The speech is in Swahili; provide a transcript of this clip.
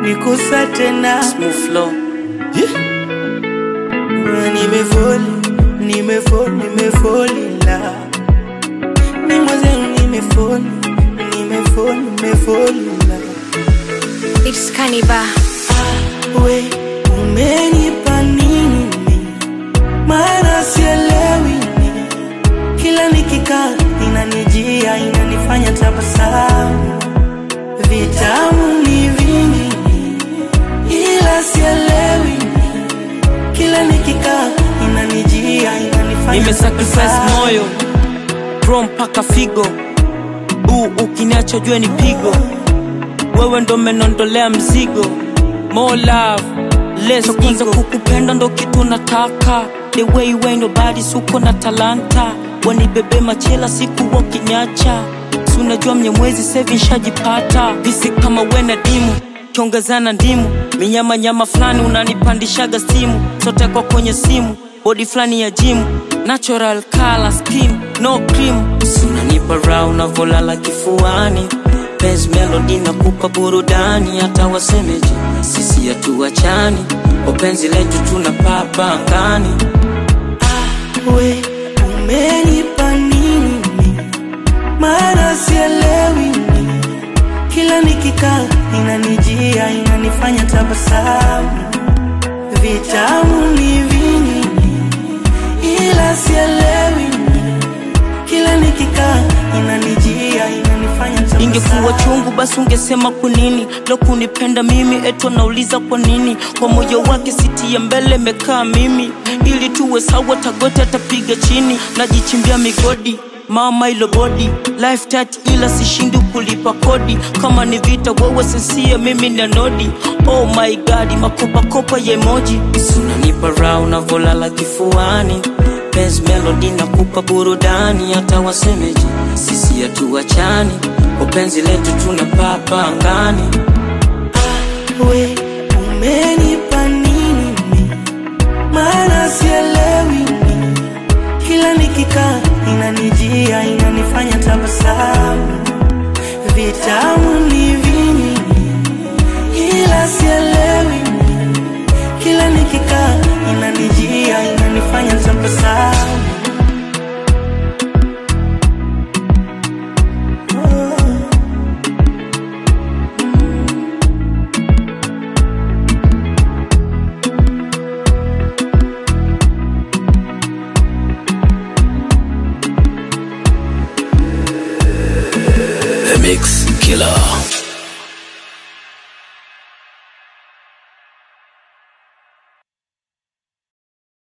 nikusa tena Smooth flow. nimefoli nimefoli nimefoli la ni mwenzenu nimefoli nimefoli nimefoli la It's Kaniba. we umenipa nini mi? maana sielewi mi. kila nikikaa inanijia inanifanya tabasamu vitamu ni vingi mi. ila sielewi mi. kila nikikaa inanijia inanifanya Nimesacrifice tabasamu. moyo bro mpaka figo uu ukiniacha jue ni pigo wewe ndo menondolea mzigo more love less kwanza kukupenda ndo kitu nataka the way you ain't nobody suko na talanta wanibebe machela siku wakiniacha si unajua mnyamwezi sevi nshajipata visi kama wena dimu kiongezana ndimu minyamanyama fulani unanipandishaga stimu sote kwa kwenye simu bodi fulani ya jimu natural color skin no cream sunanipa raha unavolala kifuani Benz melody nakupa burudani hata wasemeje sisi hatuachani upenzi letu tunapapa angani we umenipa nini mi? maana sielewi mi. kila nikikaa inanijia inanifanya tabasamu vitamu ni vingi ila sielewi mi. kila nikikaa inanijia inanifanya ingekuwa tabasamu chungu basi ungesema kwa nini lo kunipenda mimi eto nauliza kwa nini kwa moyo wake siti ya mbele mekaa mimi ili tuwe sawa tagote atapiga chini najichimbia migodi mama ilo bodi life tat ila sishindi kulipa kodi kama ni vita wewe sensia mimi na nodi oh my god makopakopa ya emoji sunanipa raha unavolala kifuani Benz melody nakupa burudani hata wasemeje sisi hatuachani upenzi letu tunapapa angani we umenipa nini mi? maana sielewi mi. kila nikikaa inanijia inanifanya tabasamu vitamu ni vingi ila sielewi mi. kila nikikaa inanijia inanifanya tabasamu The Mix Killer.